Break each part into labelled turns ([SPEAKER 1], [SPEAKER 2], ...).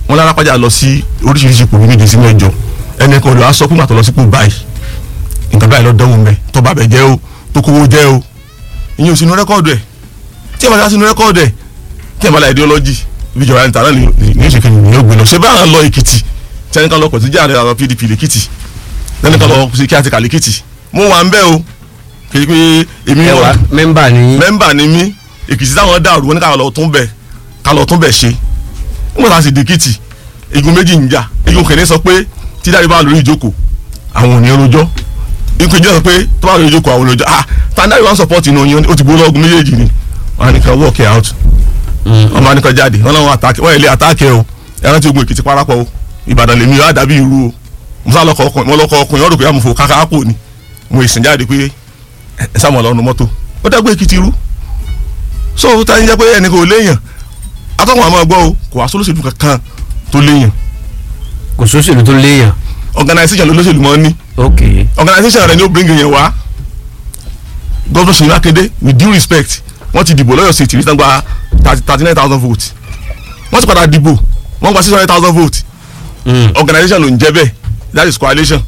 [SPEAKER 1] wọn lára pàjá lọ sí oríṣiríṣi ipò méje sí mẹ́jọ ẹnì kan olè wá sọ pé màtọ́ lọ sípò báyìí nǹkan báyìí lọ dánwò mẹ́ tó bá bẹ̀ jẹ́ o tó kówó jẹ́ o ìyẹn ò sínú rẹ́kọ́ọ̀dù ẹ̀ tí ẹ̀ bá dá sínú rẹ́kọ́ọ̀dù ẹ̀ tí ẹ̀ bá la ideology ibi ìjọba ẹni tààrà ní ìṣèkè ní yóò gbé lọ ṣé báyà lọ èkìtì tí ẹnì kan lọ pọ̀ sí jáde àwọn pdp lèkìtì ẹnì kan lọ sí kí àti kàlẹ́kìtì mo wà ń bẹ́ o kì í pé èmi
[SPEAKER 2] ẹ wà mẹ́mbà ni yín.
[SPEAKER 1] mẹ́mbà ni mí èkìtì táwọn dàrú wọn ní ká lọ tún bẹ̀ ká lọ tún bẹ̀ ṣe nígbà tá a sì dèkìtì igun méjì ń jà igun kìíní sọ pé tí dáre bá lórí ìjókòó àwọn ò ní rojọ́ igun kejì sọ pé tó bá lórí ìjókòó àwọn ò ní rojọ́ ah tàǹdàrí wọn support inú yín ó ti gbó lọ́gùn méjèèjì ni wọn á ní ká work it out wọn máa ní ká jáde wọn làwọn àtàkì wọn ilé àtàkì ẹ o ẹran tí ogun èkìtì parapọ̀ o ìbàdàn lèmi yóò dàbí irú o musa lọkọ ọkùnrin wọn lọkọ ọkùnrin wọn rò pé àmọ̀fò kàkà àpò ni mo ìsìn jáde pé ẹ sàmọ̀ lọ́nu mọ́tò ó dàgbé èkìtì irú so tá a ń jẹ́ pé ẹnì kò léèyàn atọ́kùn àmọ́ gbọ́ o kò wá sólóṣèlú kankan tó léèyàn
[SPEAKER 2] kò sóṣèlú tó léèyàn.
[SPEAKER 1] organisation ló lóṣèlú mọ́ ní
[SPEAKER 2] ok
[SPEAKER 1] organisation rẹ ni ó bring yẹn wá gọ́dọ̀ Ṣèyí Mákindé with due respect wọ́n ti dìbò lọ́yọ̀ state ìrìtàn gba thirty nine thousand votes wọ́n ti padà dìbò wọ́n gba six hundred thousand votes organisation ló ń jẹ́ bẹ́ẹ̀ that is coalition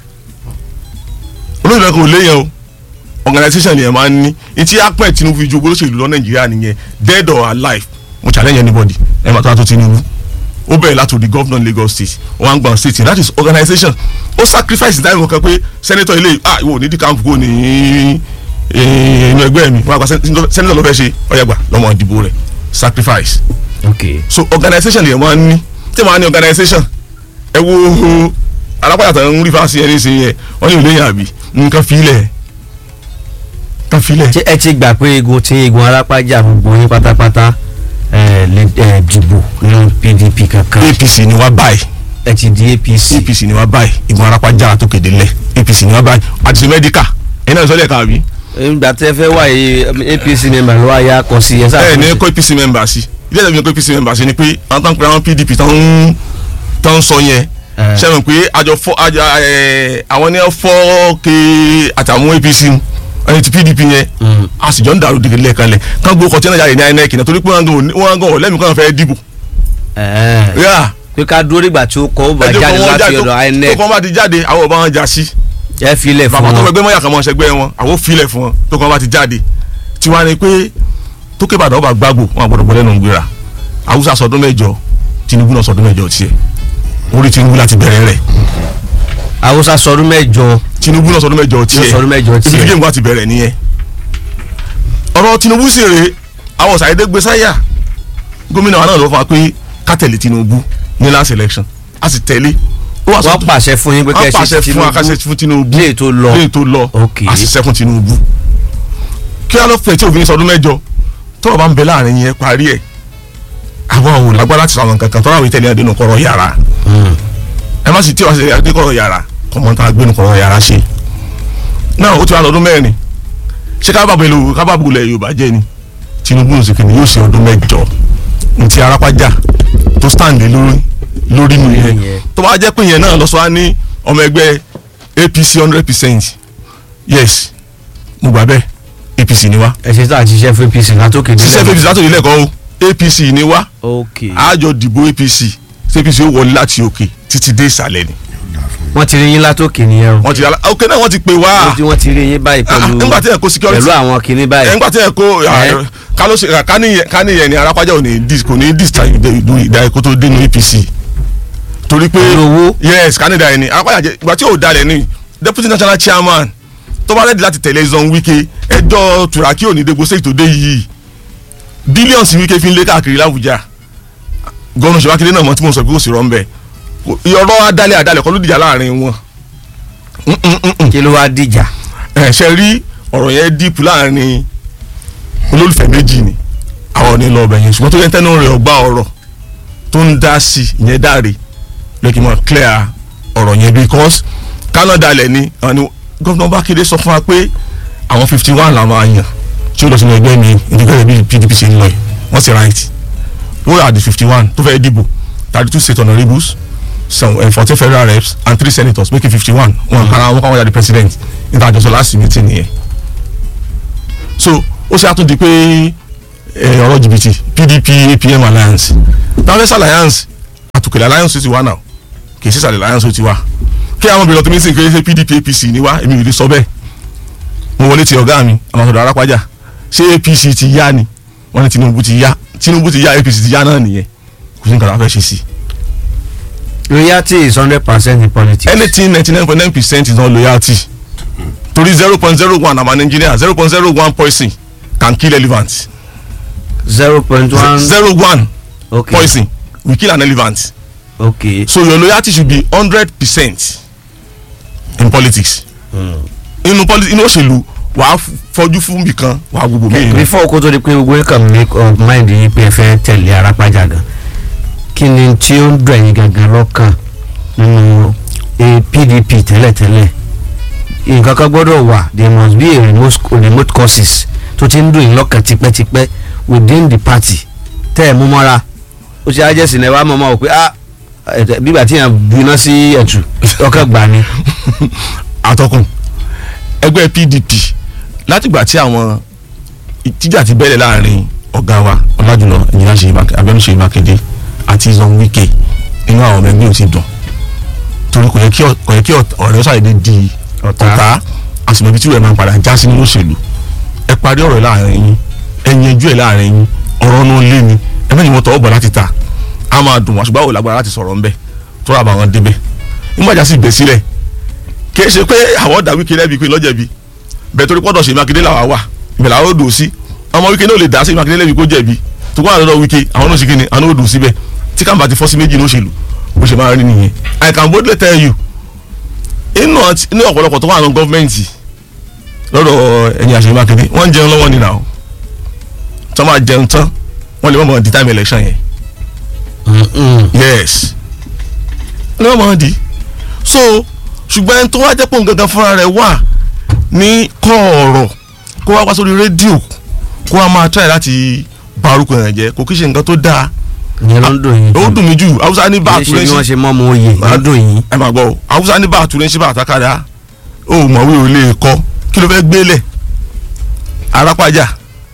[SPEAKER 1] olóyìn náà kò léyàn o organisation yẹn máa ń ní etí apẹ̀ Tinubu fi ju olóṣèlú lọ Nàìjíríà nìyẹn dead or alive mo challenge anybody ẹ máa tó àtúntò Tinubu ó bẹ̀rẹ̀ láti di governor Lagos state one gban state that is organisation ó sacrifice ìdáhùn kan pé senator ilé ah ìwọ ò ní dìkan kúkú ní inú ẹgbẹ́ mi wọn àgbà senator ló fẹ́ ṣe ọ̀yàgbà lọ́mọ ìdìbò rẹ̀ sacrifice
[SPEAKER 2] ok
[SPEAKER 1] so organisation yẹn máa ń ní tí wọ́n á ní organisation ẹ wo alápàdà tó ń rí fásitì ẹni sìn yẹn wọ́n ní ìlú yẹn àbí nǹkan filẹ̀ nǹkan filẹ̀.
[SPEAKER 2] ṣé ẹ ti gbà pé egun tí egun arápájà gbogbo yín pátápátá ẹ lè ẹ dìbò nínú PDP kankan
[SPEAKER 1] APC ni wá báyìí
[SPEAKER 2] ẹ ti di APC
[SPEAKER 1] APC ni wá báyìí ìgbọ̀n arápájà tó kéde lẹ̀ APC ni wá báyìí àti mẹ́díkà ẹ̀yin náà sọ́lẹ̀ kan àbí.
[SPEAKER 2] nígbà tí ẹ fẹ́ wá yìí APC member ló wá yá kọ sí ẹ sáà
[SPEAKER 1] ẹ ní kó APC member sí ilé ìjọba ní kó APC member sí ni pé àwọn tó ń pè àwọn PDP tó ń tó ń sọ yẹn
[SPEAKER 2] Eh.
[SPEAKER 1] ṣe mọ̀ pé àjọ fọ́ àjọ ẹ̀ àwọn ní fọ́ ke àtàwọn APC ẹni ti PDP yẹn
[SPEAKER 2] Mm.
[SPEAKER 1] a sì jọ ń dàrú dìgbì lẹ́ẹ̀kan lẹ̀ kán gbó kọtí náà jáde ní INEC náà torí pé wọ́n gan wọ́n gan ọ̀lẹ́mì kan fẹ́ dìbò.
[SPEAKER 2] ẹ
[SPEAKER 1] yà
[SPEAKER 2] pé ká dúró nígbà tí ó kọ́ ó bá
[SPEAKER 1] ẹjọ́
[SPEAKER 2] jáde
[SPEAKER 1] kan wọ́n
[SPEAKER 2] láti
[SPEAKER 1] jáde
[SPEAKER 2] ọ̀dọ̀
[SPEAKER 1] tó
[SPEAKER 2] INEC
[SPEAKER 1] kọ́ bá ti jáde àwọn ọba wọn já sí
[SPEAKER 2] ẹ filẹ̀ fún
[SPEAKER 1] bàbá tó
[SPEAKER 2] wọn
[SPEAKER 1] fẹ́ gbé mọ́yà kan mọ́ ṣẹgbẹ́ wọn àwọn filẹ̀ fún wọn tó kọ́ bá ti jáde tiwa ni pé tókè Ìbàdàn ọba gbàgbó wọn àgbọ̀dọ̀ bọ́ lẹ́nu gbéra Haúsá sọdún mẹ́jọ Tinubu náà sọdún mẹ́jọ tiẹ̀ orí Tinubu láti bẹ̀rẹ̀ rẹ̀
[SPEAKER 2] Haúsá sọdún mẹ́jọ
[SPEAKER 1] Tinubu náà sọdún mẹ́jọ tiẹ̀
[SPEAKER 2] sọdún mẹ́jọ tiẹ̀.
[SPEAKER 1] ibi tí géèmù wa ti bẹ̀rẹ̀ nìyẹn ọ̀rọ̀ Tinubu sì rèé àwọn ṣàyẹ̀dẹ́ gbé sáyà gómìnà wa náà ló fà á pé ká tẹ̀lé Tinubu ní last election a sì tẹ̀lé ó wà
[SPEAKER 2] wọ́n pàṣẹ fún yín pé
[SPEAKER 1] wọ́n
[SPEAKER 2] kẹ́ ẹ
[SPEAKER 1] pàṣẹ
[SPEAKER 2] ṣe
[SPEAKER 1] fún akásẹ̀ fún Tinubu
[SPEAKER 2] lè tó lọ
[SPEAKER 1] lẹ́yìn tó lọ
[SPEAKER 2] Ok.
[SPEAKER 1] a sì sẹ́kùn Tinubu kí wọ́n lọ fẹ̀ tí òfin sọdún mẹ́jọ tọ́rọ̀ bá ń bẹ láàrin yẹn parí ẹ̀ àwọn ò lágbára láti sọ̀rọ̀ nǹkan tọ́rọ̀ àwọn ìtẹ̀lẹ́ àdénù kọ̀rọ̀ yàrá
[SPEAKER 2] Mm.
[SPEAKER 1] ẹ má sì tí wàá ṣe àdékọ̀rọ̀ yàrá kọ́mọ́ntà àgbénu kọ̀rọ̀ yàrá ṣe náà ó ti wà lọ́dún mẹ́rin ṣé kábàbọ̀ ìlú kábàbọ̀ ilẹ̀ Yorùbá jẹ́ ni Tinubu ní sèkìní yóò ṣe ọdún mẹ́jọ ní ti arápájà tó stand lé lórí lórí nu yẹn
[SPEAKER 2] Yẹn.
[SPEAKER 1] tó bá jẹ́ pé yẹn náà lọ́sọ̀ á ní ọmọ ẹgbẹ́ APC hundred percent yes mo gbà bẹ́ẹ̀ APC ni wá
[SPEAKER 2] ẹ ṣe tá à ń ṣiṣẹ́ fún APC látòkè
[SPEAKER 1] ṣiṣẹ́ APC látòkè lẹ́kọ̀ọ́ o APC ni wá
[SPEAKER 2] ok
[SPEAKER 1] àjọ dìbò APC ṣé APC ó wọlé láti òkè títí dé ìsàlẹ̀ ni
[SPEAKER 2] wọ́n ti rí yín látòkè nìyẹn o
[SPEAKER 1] wọ́n ti òkè náà wọ́n ti pè wá
[SPEAKER 2] wọ́n ti- wọ́n ti rí yín báyìí
[SPEAKER 1] Ah,
[SPEAKER 2] pẹ̀lú
[SPEAKER 1] nígbà tí ẹ kó security
[SPEAKER 2] pẹ̀lú àwọn kinní báyìí
[SPEAKER 1] nígbà tí ẹ kó
[SPEAKER 2] Eh.
[SPEAKER 1] kálọ́sì káníyẹn ni arápájà ò ní dis kò ní dis ta ìdú ìdá ẹ̀kọ́ tó dénú APC torí pé
[SPEAKER 2] Pẹ̀lú owó.
[SPEAKER 1] yes kánidà ẹni arápájà jẹ ìgbà tí ò dalẹ̀ ni deputy national chairman tó bá rẹ́dí láti tẹ̀lé Zone Wike ẹjọ́ turaki ò ní dégbò sèkì tó dé yìí billions Wike fi ń lé káàkiri l'Abuja gọ́nà Ṣèyí Mákindé náà mọ̀ tí mo sọ pé kò sí rọ́ ń bẹ̀ ọ̀rọ̀ adálẹ̀ adálẹ̀ kọ́ ló dìjà láàrin wọn Mm, mm, mm, mm
[SPEAKER 2] kí ló wá dìjà
[SPEAKER 1] ẹ ṣe rí ọ̀rọ̀ yẹn dípù láàrin olólùfẹ́ méjì ni àwọn ní lọ́ọ̀bẹ yẹn ṣùgbọ́n tó yẹn tẹ́nu rẹ̀ ọgbà ọ̀rọ̀ tó ń dá sí ìyẹn dáre lókè mọ́ clear ọ̀rọ̀ yẹn because Canada lẹ̀ ni àwọn ni gómìnà Mákindé sọ fún wa pé àwọn fifty one làwọn àyàn tí ó lọ sínú ẹgbẹ́ mi ìdíkẹ́ bí PDP ṣe ń lọ yìí wọ́n sì right wọ́n yà di fifty one tó fẹ́ dìbò thirty two state honourables some uh, fourteen federal reps and three senators making fifty one wọn kara wọn kọ́ wọn yà di president níta àjọsọ last meeting nìyẹn so ó ṣe àtúndì pé ẹ, ọ̀rọ̀ jìbìtì PDP APM alliance Congress alliance àtòkèlè alliance ti wá náà kì í sísàlẹ̀ alliance ti wá kí àwọn obìnrin ọtún mi sì ń kéde pdp apc ní wá èmi ò lè sọ bẹ́ẹ̀ mo wọlé ti ọ̀gá mi àwọn ọ̀dọ̀ arápájà ṣé apc ti yá ni wọ́n ní tinubu ti yá tinubu ti yá apc ti yá náà nìyẹn kò sí nǹkan tó fẹ́ ṣe sí i
[SPEAKER 2] loyalty is hundred percent in politics.
[SPEAKER 1] anything ninety nine point nine percent is not loyalty torí zero point zero one i'm an engineer zero point zero one poison can kill elephant
[SPEAKER 2] zero point one.
[SPEAKER 1] zero one
[SPEAKER 2] okay
[SPEAKER 1] poison will kill an elephant
[SPEAKER 2] okay.
[SPEAKER 1] so your loyalty should be hundred percent in politics inú politics inú òṣèlú wàá fọjú fún bìkan wàá gbogbo mi
[SPEAKER 2] before kó tó di pé gbogbo ẹ̀ka make up mind yìí pé ẹ fẹ́ tẹ̀lé arápájà gan kí ni tí ó ń dùn ẹ̀yin gangan lọ́kàn nínú eh, pdp tẹ́lẹ̀tẹ́lẹ̀ nǹkan kan gbọ́dọ̀ wà there must be a remote, remote causes tó ti ń dùn yín lọ́kàn tipẹ́tipẹ́ within the party tẹ́ ẹ̀ mú mọ́ra ó ṣe ajẹ́sìn náà wàá mọ̀ mọ́ ọ pé ah ẹ̀tẹ̀- bígbà tí yàn gbiná sí ẹ̀tù ọkàn gbà ni.
[SPEAKER 1] àtọkùn ẹgbẹ́ pdp látìgbà tí àwọn ìtìjà ti bẹ̀rẹ̀ láàrin ọ̀gá wa ọ̀làjùlọ ìyìnlá ṣe abẹ́nu ṣe mákindé àti zon wike inú àwọn ọmọ ẹgbẹ́ ò ti dùn torí kò yẹ kí ọ- kò yẹ kí ọ- ọ̀rẹ́ ṣàdédé di
[SPEAKER 2] Ọ̀tá.
[SPEAKER 1] ọ̀tá àsìmọ̀bí tí ìwé máa ń padà já sí nínú òṣèlú ẹ parí ọ̀rọ̀ láàrin yín ẹ yanjú ẹ̀ láàrin yín ọ̀rọ̀ náà lé ni ẹ mẹ́rin wọn tọwọ́ bọ̀ láti ta a máa dùn wá ṣùgbọ́n àwọn ò lágbára láti sọ̀rọ̀ ńbẹ tó rà bá wọn débẹ̀ nígbàjá sì gbé sílẹ̀ kì í ṣe pé àwọn ọ̀dà wíkẹ́ lẹ́bi pé lọ́jẹ̀bi bẹ́ẹ̀ torí pọ́dọ̀ ṣe mákindé làwa wà ibẹ̀ làwọn ò dùn sí ọmọ wíkẹ́ náà lè dá sí mákindé lẹ́bi kó jẹ̀bi tó kọ́ àlọ́ wíkẹ́ àwọn náà ṣe kí ni àwọn náà ò dùn síbẹ̀ tí kàmbá ti fọ́ sí méjì ní òṣèlú bó ṣe máa rí nìyẹn I can boldly tell you inú àti- inú ọ̀pọ̀lọpọ̀ tó wà ní gọ́fìmẹ̀ntì lọ́dọ̀ ẹ̀yìn àṣẹ mákindé wọ́n ń jẹun lọ́wọ́ nínú àwọn tó máa jẹun tán wọ́n lè mọ̀ mọ̀ di time election yẹn yes ní wọ́n máa di so ṣùgbọ́n ẹni tó wá jẹ́ pòun gangan fúnra rẹ̀ wà ní kọ̀ọ̀rọ̀ kó wá wá sórí rédíò kó wá máa try láti bà orúkọ yẹn jẹ́ kò kí ṣe nǹkan tó dáa
[SPEAKER 2] ìyẹn ló ń dùn yín.
[SPEAKER 1] ó dùn mí jù haúsá ní bá
[SPEAKER 2] kì í ṣe bí
[SPEAKER 1] àtúrẹ́sì
[SPEAKER 2] wọ́n ṣe mọ́ ọmọ oyè ló ń dùn yín.
[SPEAKER 1] ẹ máa gbọ́ o haúsá ní bá àtúrẹ́sì bá àtàkàdá ó mọ̀wé ò lè kọ́ kí ló fẹ́ gbélẹ̀ arápájà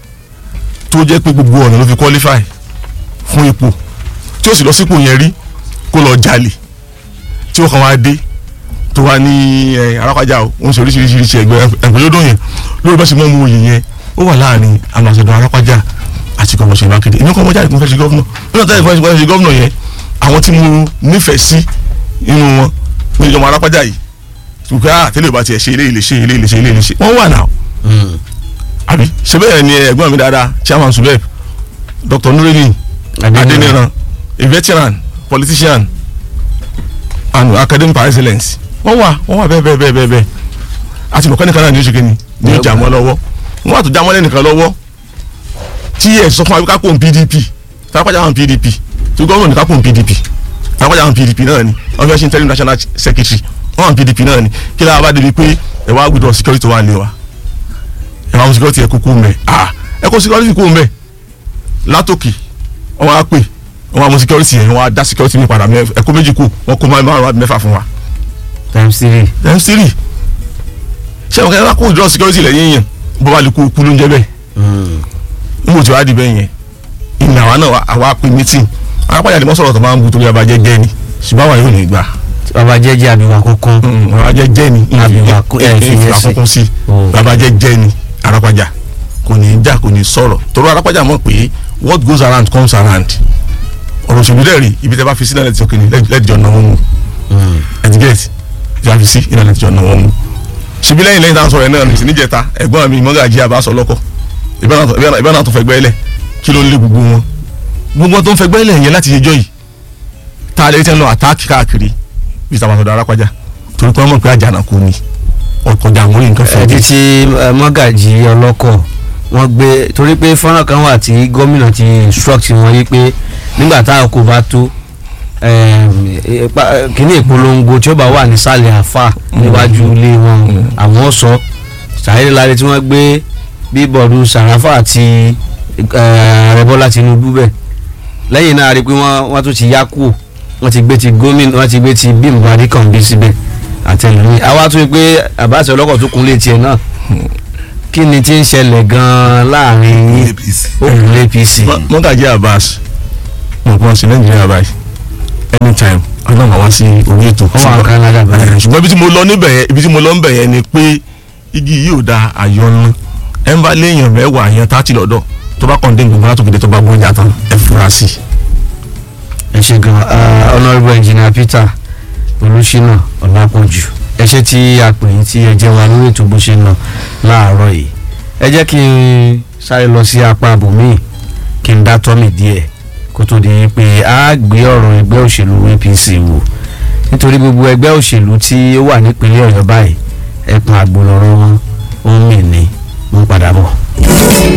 [SPEAKER 1] tó jẹ́ pé gbogbo ọ̀nà ló fi qualify fún ipò tí ó sì lọ sípò yẹn rí kó lọ jalè tí ó kàn wá dé tó wá ní ẹ arápájà o ó ń ṣe oríṣiríṣi ẹgbẹ́ ẹgbẹ́ yóò dùn yẹn lórí bá ṣe mọ́ mu òye yẹn ó wà láàrin àmàṣẹ̀dọ̀ arápájà àti gọ́vnà ṣe mákindé èmi kọ́ ọmọ jáde kó fẹ́ ṣe gọ́vnà nínú ọ̀tá ìfọwọ́sí fẹ́ ṣe gọ́vnà yẹn àwọn tí mo nífẹ̀ẹ́ sí inú wọn ní ìjọba arápájà yìí ṣùgbọ́n ah tẹ́lẹ̀ bá tiẹ̀ ṣe ilé ilé ṣe ilé ilé ṣe ilé ilé ṣe wọ́n wà náà àbí ṣe bẹ́ẹ̀ ni ẹ̀gbọ́n mi dáadáa chairman subeb dr nureni adeniran a veteran politician and academic par excellence wọ́n wà wọ́n wà bẹ́ẹ̀ bẹ́ẹ̀ bẹ́ẹ̀ bẹ́ẹ̀ bẹ́ẹ̀ àti mọ̀kánì kan náà ní oṣù kìíní ní ìjà mọ́ lọ́wọ́ wọ́n wà tó já mọ́lẹ́ nìkan lọ́wọ́ tí ẹ̀ sọ fún wa ká kó n pdp tápájà hàn pdp tí gọ́ọ̀mù ní ká kó n pdp tápájà hàn pdp náà ni wọ́n fẹ́ ṣe interim national secretary wọ́n hàn pdp náà ni kí lára bá débi pé ẹ̀ wá gbọdọ̀ security wà lé wa ẹ̀ wá mú security ẹ̀ kúkú mẹ́ ah ẹ̀ kó security kú mẹ́ látòkè wọ́n á pè wọ́n á mú security yẹn wọ́n á dá security mi padà mẹ́ ẹ̀kọ́ méjì kù wọ́n kó márùn-ún mẹ́fà fún wa
[SPEAKER 2] times three.
[SPEAKER 1] times three ṣé àwọn kẹ́kẹ́ kó ìjọ security lẹ́yìn yẹn bó bá lè kú kú ló ń jẹ́ bẹ́ẹ̀ níbo tí wàá di bẹ́ẹ̀ yẹn ìnà àwa náà àwa pè meeting àwọn apáyà lè mọ́ sọ̀rọ̀ tó máa ń bu torí abajẹ́ jẹ́ ni ṣùgbọ́n àwa yóò ní gbà
[SPEAKER 2] bàbá jẹ́jẹ́ àbíwá kókó.
[SPEAKER 1] abajẹ́ jẹ́ ni
[SPEAKER 2] Àbíwá kún- ẹ̀, fi yẹn sí.
[SPEAKER 1] àkókò sí
[SPEAKER 2] Oh.
[SPEAKER 1] abajẹ́ jẹ́ ni arápájà kò ní í jà kò ní í sọ̀rọ̀ torí arápájà mọ̀ pé what goes around comes around ọ̀rọ̀ òṣèlú dẹ̀ rí ibi tẹ́ bá fi sí náà lẹ́tí ọkùnrin lẹ́tí ọ̀nà wọn mu ẹ̀dígẹ́tì tí a fi sí iná lẹ́tí ọ̀nà wọn mu ṣebí lẹ́yìn lẹ́yìn táwọn sọ̀rọ̀ ẹ̀ náà nìsí níjẹta ẹ̀gbọ́n mi mọ́gàjí àbáṣọ lọ́kọ̀ ìbẹ́ náà tó fẹ́ gbẹ́lẹ̀ kí ló ń lé gbogbo wọn gbogbo wọn tó ń fẹ́ gbẹ́lẹ̀ yẹn láti yẹjọ́ yìí tá a lè tẹ́ ń lọ àtáàkì káàkiri bí tàwọn àtọ̀dọ̀ arápájà torí pé wọ́n mọ̀ pé àjànàkú ni ọkọjà àwọn orí nǹkan fẹ́
[SPEAKER 2] ẹ̀ẹ́dì tí eh, mọ́gàjì ọlọ́kọ̀ wọ́n gbé torí pé fọ́nrán kan wà tí gómìnà ti instruct wọn yí pé nígbà táwọn kò bá tó em, ipa- eh, kíní ìpolongo tí ó bá wà nísàlẹ̀ àfà níwájú ilé wọn àwọn sọ sàyẹ́dẹ́ láre tí wọ́n gbé bíbọ̀dù sàràfà àti eh, ààrẹ bọ́lá tinubu bẹ̀ lẹ́yìn náà a rí i pé wọ́n wọ́n tún ti yá kúò wọ́n ti gbé ti gómìnà wọ́n ti gbé ti bímbọ adékànbí síbẹ̀ àtẹnumí àwa tún rí i pé àbáṣe ọlọ́kọ̀ tó kún létí ẹ̀ náà kí ni tí ń ṣẹlẹ̀ gan-an láàrin yín
[SPEAKER 3] apc
[SPEAKER 2] òkun apc
[SPEAKER 1] mọ́gàjí Abbas mọ̀ pọ́n sí nàìjíríà báyìí ẹni wá sí orí ètò
[SPEAKER 2] ó wà ní Canada báyìí.
[SPEAKER 1] Eh, ṣùgbọ́n ibi tí mo lọ níbẹ̀ yẹn ibi tí mo lọ níbẹ̀ yẹn ni pé igi yìí ò da àyọnu ẹ ń bá léèyàn mẹ́wàá yẹn tá ti lọ́dọ̀ tó bá kàn dé gbogbo látòkèdè tó bá gbọ́n jà tán ẹ fura sí i.
[SPEAKER 2] ẹ ṣe gan ah, honourable engineer peter olùṣínà ọlápọ̀jù ẹ ṣe tí a pè yín tí ẹ jẹ́ wa lórí ètò bó ṣe ń lọ láàárọ̀ yìí ẹ jẹ́ kí n sáré lọ sí apá abòmíì kí n dá tọ́mì díẹ̀ kó tó di pé a gbé ọ̀rọ̀ ẹgbẹ́ òṣèlú apc wò nítorí gbogbo ẹgbẹ́ òṣèlú tí ó wà nípínlẹ̀ ọ̀yọ́ báyìí ẹkùn àgbò lọ́rọ̀ wọn ó ń mì ní mo ń padà bọ̀.